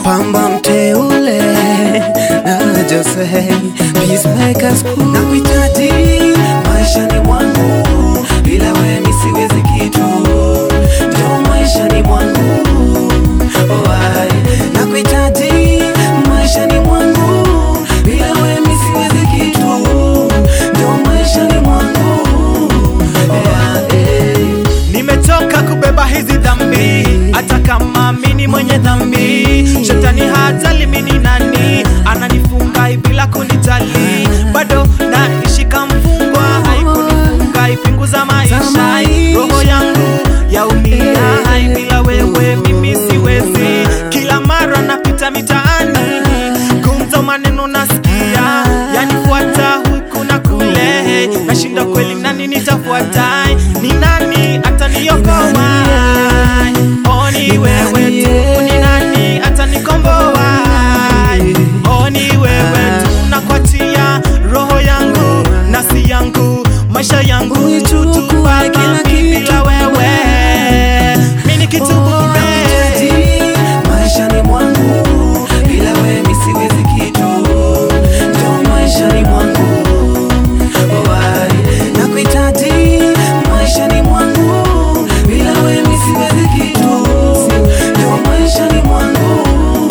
pamba mteule na Jose peacemakers crew. na kuhitaji maishani mwangu, bila wewe mi siwezi kitu, ndo maishani mwangu oh, ai. na kuhitaji maishani mwangu, bila wewe mi siwezi kitu, ndo maishani mwangu oh, ai. Nimechoka kubeba hizi dhambi, hata kama mini mwenye dhambi. Shetani hajali mini nani, ananifunga bila kunijali, bado naishika mfungwa, haikunifunga ipunguza maisha. Roho yangu yaumia, hai bila wewe mimi siwezi. Kila mara napita mitaani, gumzo maneno nasikia, yanifuata huku na kule, nashinda kweli nani nitafuata, ni nani ataniokoa? Oh, ni wewe tu, ni nani atanikomboa? Oh, ni wewe tu, nakuachia roho yangu, nafsi yangu, maisha yangu, Uitukue tu kila Baba, kitu. bila wewe mimi ni kitu bure. Nakuhitaji maishani mwangu, bila wewe mi siwezi kitu, ndo maishani mwangu oh, ai. Nakuhitaji maishani mwangu, bila wewe mi siwezi kitu, ndo maishani mwangu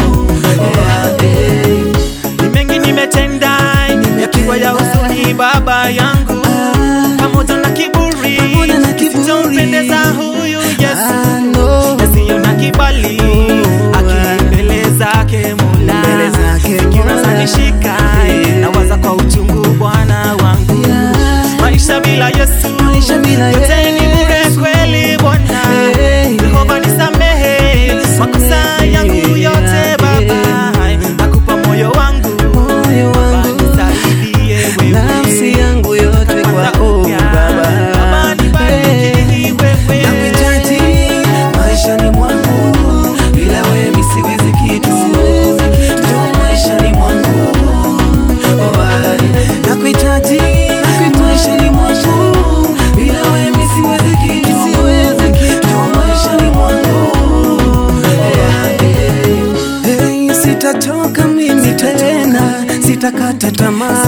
oh, ai. Ni mengi nimetenda yakiwa ya huzuni baba yangu pamoja na kiburi Pamoja na kiburi. kisichompendeza huyu Yesu Ah, no. yasiyo na kibali akili mbele zake Mola Mbele zake fikira Mola. zanishika Yeah. nawaza kwa uchungu Bwana wangu Yeah. maisha bila Yesu Maisha bila yote ni bure Yesu. kweli Bwana Hey. Jehova nisamehe makosa yangu yote Baba nakupa moyo wangu Moyo Baba, wangu nisaidie wewe. nafsi yangu yote kwako Baba. Baba, nibariki wewe. Nakuhitaji maishani mwangu, bila wewe mi siwezi kitu, ndo maishani mwangu oh, ai. Nakuhitaji maishani mwangu, bila wewe mi siwezi kitu, ndo maishani mwangu oh, ai. Hey, sitachoka mimi tena, sitakata tamaa